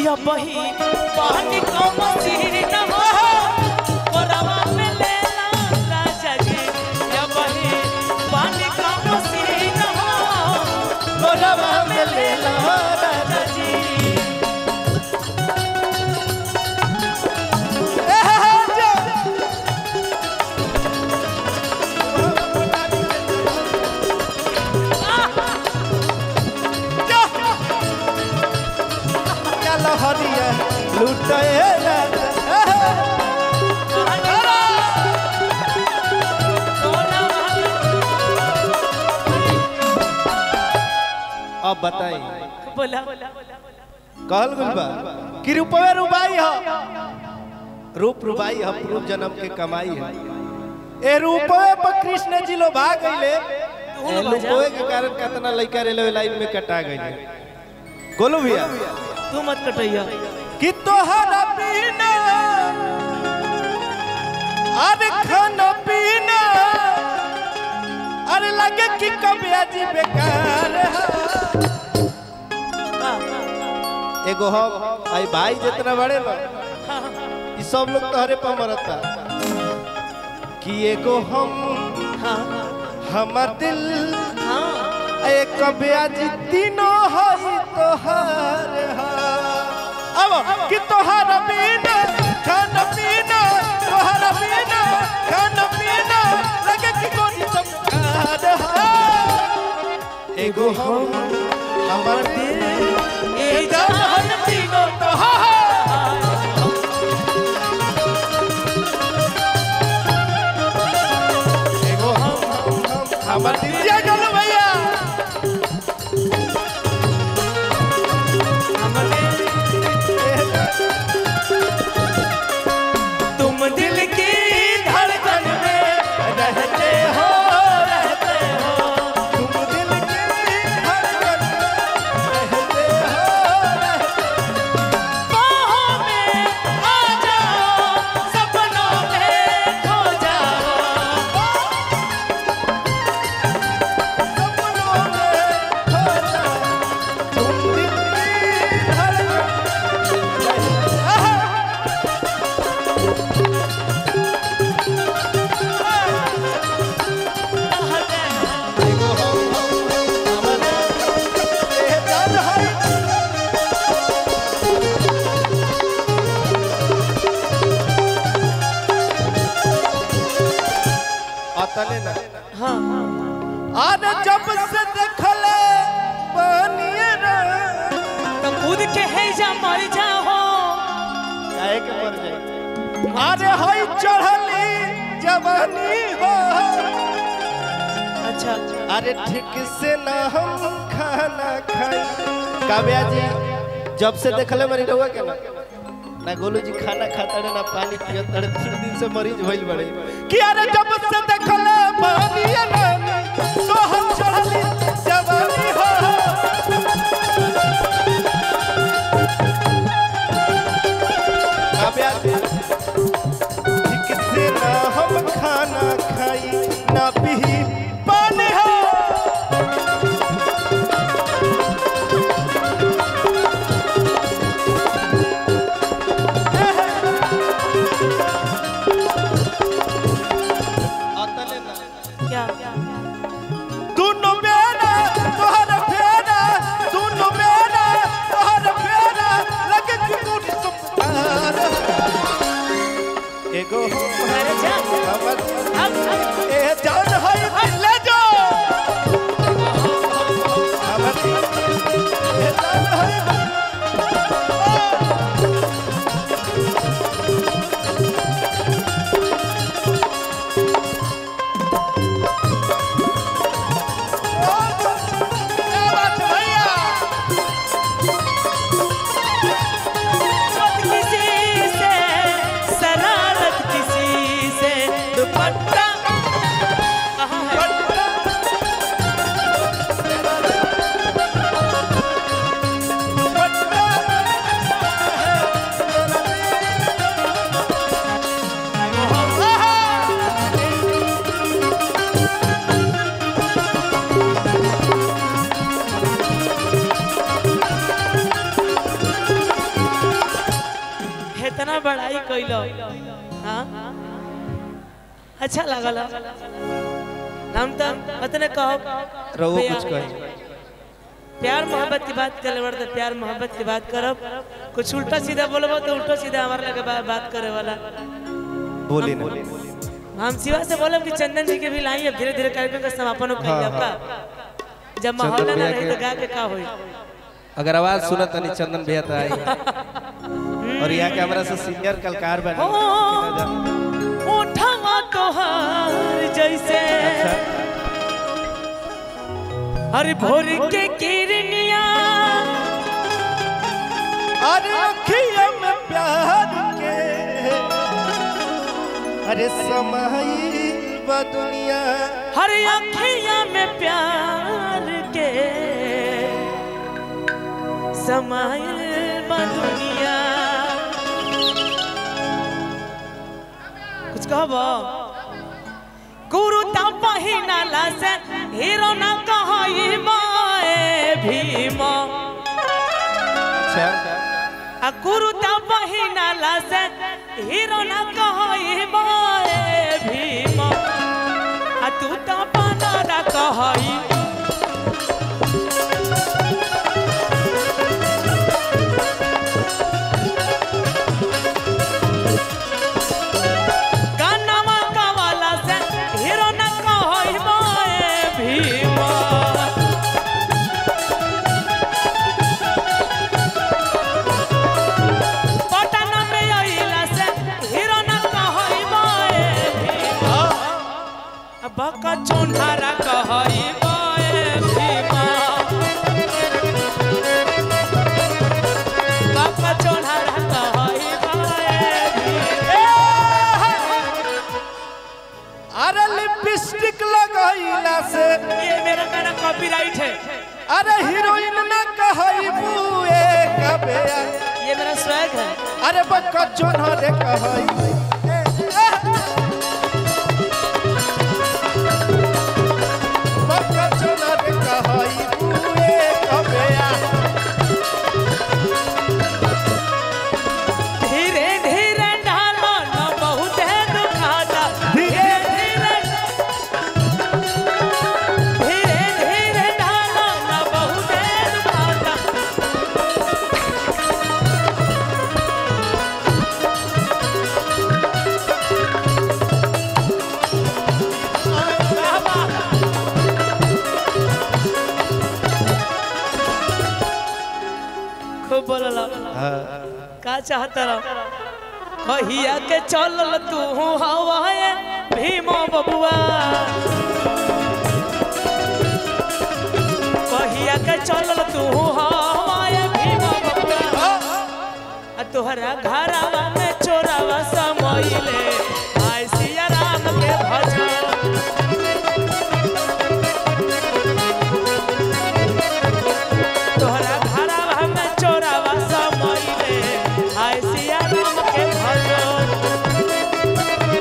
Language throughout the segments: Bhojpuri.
या बही पानी का मसीन हो कोरवा में लेला राजा जी या बही पानी का मसीन हो कोरवा में लेला राजा जी लहरिया लुटे अब बताई बोला कहल गइल बा कि रूपवे रुबाई ह रूप रुबाई ह पूर्व जन्म के कमाई है ए रूपवे पर कृष्ण जी लो भाग गइले ए रूपवे के कारण कितना लइका रेलवे लाइन में कटा गइले गोलू भैया तू मत कटैया कि तोहरा पीना अरे खाना पीना अरे लगे कि कबिया जी बेकार है एगो हम आई भाई जितना बड़े ना ई सब लोग तोहरे पर मरता कि एगो हम हमर दिल एक ब्याज तीनों हई तोहार हा। अब कि तोहार बिना खाना पीना तोहार बिना खाना पीना लगे कि कोई चमकार हा। एगो हम हमर दिल ए जहान तीनों तोहार एगो हम हम हम हमर दिल जय गोलू भैया तुम दिल की धड़कन में रहते हो रहते हो तुम दिल की धड़कन में रहते हो रहते बाहों में आ जाओ सपनों में खो जाओ सपनों में खो जाओ तुम दिल की धड़कन एगो हम हम हमर ए जान है अतने ना हाँ अरे जब से देखले पानिए रे तो खुद के है जा मर जाओ काहे के मर जाए अरे हई चढ़ली जवानी हो अच्छा अरे ठीक से ना हम खाना खाई काव्या जी जब से देखले मरी रहुआ के ना ना गोलू जी खाना खाता रे ना पानी पियत रे तीन दिन से मरीज भइल बड़े कि अरे जब से देखले पानी ना तो हम चढ़ली जवानी हो काव्या जी ठीक से ना हम खाना खाई ना पी पानी हो अतले ना क्या दोनों बेरा तो गइलो हाँ अच्छा लागल हम तो अतने कहो रहो प्यार- कुछ कही प्यार मोहब्बत की बात करे बड़े प्यार मोहब्बत की बात करब कुछ उल्टा सीधा बोलबो तो उल्टा सीधा हमारे लगे बा, बात करे वाला बोली ना हम शिवा से बोलब कि चंदन जी के भी लाई अब धीरे धीरे कार्यक्रम का समापन हो हाँ, का जब माहौल चंदन ना भैया रही के- तो गा के का होई अगर आवाज सुनत तनी चंदन भैया तो आई और यहाँ के हमरा से सीनियर कलकार बने ओ, ओठवा तोहार जैसे अच्छा हर भोर के किरनिया अरे अखिया में प्यार के अरे समाई बा दुनिया हर अखिया में प्यार के समाइल बा दुनिया कुछ कहबो गुरु ता पहिनाला से हीरो ना कहई माए भीम अच्छा आ गुरु ता पहिनाला से हीरो ना कहई माए भीम आ तू ता बनारा कहई गानावा गावाला से हीरो ना कहई माए भीम पटन में आइला से हीरो ना कहई माए भीमा बका चोन्हारा कहई माए भीमा बका चोन्हारा कहई माए भीमा अरे लिपस्टिक लगैला से ये मेरा गाना कॉपीराइट है अरे हीरोइन ना कहई बुए कबे ये मेरा स्वैग है अरे बक्का जोनहरे कहई बक्का जोनहरे कहई बुए कबे धीरे धीरे ढालो न बहुत है दुखाता धीरे धीरे धीरे धीरे ढालो न बहुत है दुखाता खूब बोलला का चाहता रहो कहिया के चलल तू हवाए भीमो बबुआ कहिया के चलल तू हवाए भीमो बबुआ आ तोहरा घरवा में चोरावा समइले आय सिया राम के भजन तोहरा घरवा में चोरावा समइले आय सिया राम के भजन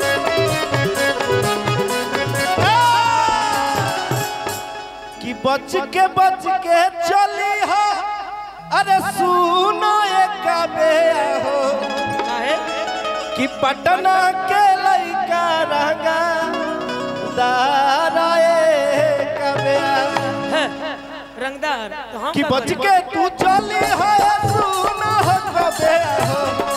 कि बच के बच के चली हो अरे सुनो एक बे हो काहे कि पटना के लइका रंगा दाराए कबे है, रंगदार तो हम कि का बच करी? के तू चली हो सुनो हो कबे हो